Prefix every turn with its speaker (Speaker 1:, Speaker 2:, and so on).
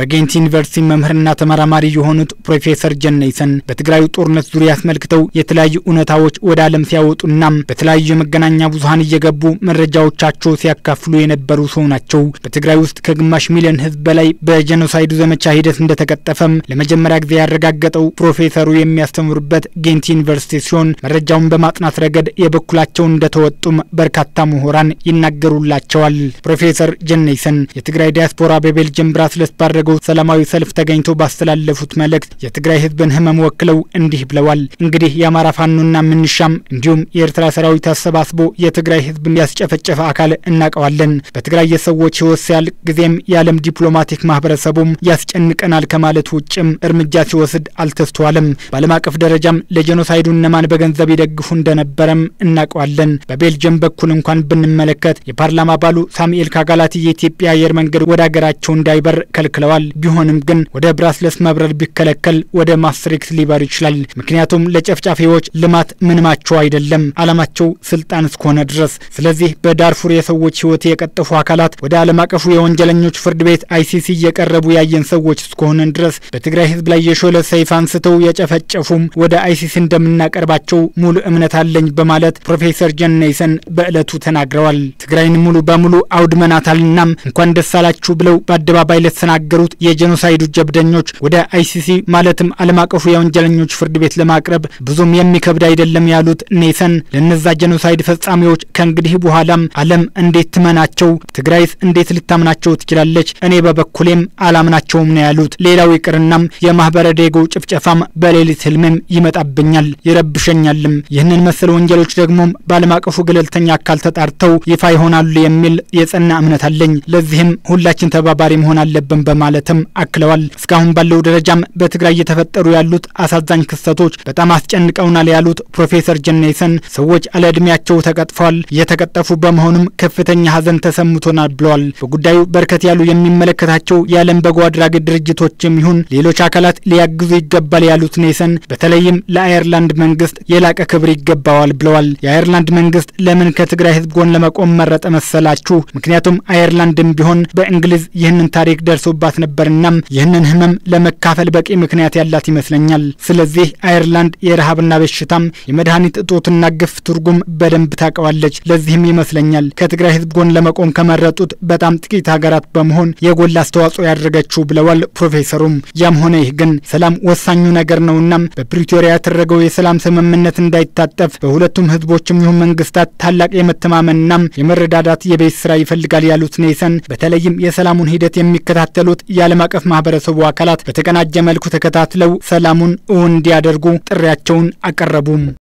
Speaker 1: በጌንት ዩኒቨርሲቲ መምህርና ተመራማሪ የሆኑት ፕሮፌሰር ጀነይሰን በትግራዩ ጦርነት ዙሪያ አስመልክተው የተለያዩ እውነታዎች ወደ ዓለም ሲያወጡና በተለያዩ የመገናኛ ብዙኃን እየገቡ መረጃዎቻቸው ሲያካፍሉ የነበሩ ሰው ናቸው። በትግራይ ውስጥ ከግማሽ ሚሊዮን ሕዝብ በላይ በጄኖሳይዱ ዘመቻ ሂደት እንደተቀጠፈም ለመጀመሪያ ጊዜ ያረጋገጠው ፕሮፌሰሩ የሚያስተምሩበት ጌንት ዩኒቨርሲቲ ሲሆን መረጃውን በማጥናት ረገድ የበኩላቸውን እንደተወጡም በርካታ ምሁራን ይናገሩላቸዋል። ፕሮፌሰር ጀነይሰን የትግራይ ዲያስፖራ በቤልጅየም ብራስለስ ባደረገው ሰላማዊ ሰልፍ ተገኝተው ባስተላለፉት መልእክት የትግራይ ህዝብን ህመም ወክለው እንዲህ ብለዋል። እንግዲህ የአማራ ፋኖና ምንሻም እንዲሁም የኤርትራ ሰራዊት አሰባስቦ የትግራይ ህዝብን ያስጨፈጨፈ አካል እናውቀዋለን። በትግራይ የሰዎች ህይወት ሲያልቅ ጊዜም የዓለም ዲፕሎማቲክ ማህበረሰቡም ያስጨንቀናል ከማለት ውጭም እርምጃ ሲወስድ አልተስተዋለም። በዓለም አቀፍ ደረጃም ለጄኖሳይዱ እነማን በገንዘብ ይደግፉ እንደነበረም እናውቀዋለን። በቤልጅየም በኩል እንኳን ብንመለከት የፓርላማ አባሉ ሳሙኤል ካጋላቲ የኢትዮጵያ አየር መንገድ ወደ ሀገራቸው እንዳይበር ከልክለዋል። ቢሆንም ግን ወደ ብራስለስ መብረር ቢከለከል ወደ ማስትሪክት ሊበር ይችላል። ምክንያቱም ለጨፍጫፊዎች ልማት ምንማቸው አይደለም፣ አላማቸው ስልጣን እስከሆነ ድረስ። ስለዚህ በዳርፉር የሰዎች ህይወት የቀጠፉ አካላት ወደ ዓለም አቀፉ የወንጀለኞች ፍርድ ቤት አይሲሲ እየቀረቡ ያየን ሰዎች እስከሆነን ድረስ በትግራይ ህዝብ ላይ የሾለ ሰይፍ አንስተው የጨፈጨፉም ወደ አይሲሲ እንደምናቀርባቸው ሙሉ እምነት አለኝ በማለት ፕሮፌሰር ጀነይሰን በዕለቱ ተናግረዋል። ትግራይን ሙሉ በሙሉ አውድመናታልናም እንኳን ደስ አላችሁ ብለው በአደባባይ ለተናገሩት የጄኖሳይዱ ጀብደኞች ወደ አይሲሲ ማለትም ዓለም አቀፉ የወንጀለኞች ፍርድ ቤት ለማቅረብ ብዙም የሚከብድ አይደለም ያሉት ኔሰን ለነዛ ጄኖሳይድ ፈጻሚዎች ከእንግዲህ በኋላም ዓለም እንዴት ትመናቸው? ትግራይስ እንዴት ልታምናቸው ትችላለች? እኔ በበኩሌም አላምናቸውም ነው ያሉት። ሌላው ይቅርናም የማህበረ ዴጎ ጭፍጨፋም በሌሊት ህልሜም ይመጣብኛል ይረብሸኛልም። ይህንን መሰል ወንጀሎች ደግሞም በዓለም አቀፉ ገለልተኛ አካል ተጣርተው ይፋ ይሆናሉ የሚል የጸና እምነት አለኝ። ለዚህም ሁላችን ተባባሪ መሆን አለብን በማለትም አክለዋል። እስካሁን ባለው ደረጃም በትግራይ እየተፈጠሩ ያሉት አሳዛኝ ክስተቶች በጣም አስጨንቀውናል ያሉት ፕሮፌሰር ጀነይሰን ሰዎች አለ ዕድሜያቸው ተቀጥፈዋል። እየተቀጠፉ በመሆኑም ከፍተኛ ሐዘን ተሰምቶናል ብለዋል። በጉዳዩ በርከት ያሉ የሚመለከታቸው የዓለም በጎ አድራጊ ድርጅቶችም ይሁን ሌሎች አካላት ሊያግዙ ይገባል ያሉት ኔሰን በተለይም ለአየርላንድ መንግስት የላቀ ክብር ይገባዋል ብለዋል። የአየርላንድ መንግስት ለምን ከትግራይ ህዝብ ጎን ለመቆም መረጠ መሰላችሁ? ምክንያቱም አየርላንድም ቢሆን በእንግሊዝ ይህንን ታሪክ ደርሶባት ነበርናም ይህንን ህመም ለመካፈል በቂ ምክንያት ያላት ይመስለኛል። ስለዚህ አየርላንድ የረሃብና በሽታም የመድኃኒት እጦትና ግፍ ትርጉም በደንብ ታውቀዋለች። ለዚህም ይመስለኛል ከትግራይ ህዝብ ጎን ለመቆም ከመረጡት በጣም ጥቂት ሀገራት በመሆን የጎላ አስተዋጽኦ ያደረገችው ብለዋል ፕሮፌሰሩም። ያም ሆነ ይህ ግን ሰላም ወሳኙ ነገር ነውናም በፕሪቶሪያ የተደረገው የሰላም ስምምነት እንዳይታጠፍ በሁለቱም ህዝቦችም ይሁን መንግስታት ታላቅ የመተማመንናም የመረዳዳት የቤት ስራ ይፈልጋል ያሉት ኔሰን በተለይም የሰላሙን ሂደት የሚከታተሉት የዓለም አቀፍ ማህበረሰቡ አካላት በተቀናጀ መልኩ ተከታትለው ሰላሙን እውን እንዲያደርጉ ጥሪያቸውን አቀረቡም።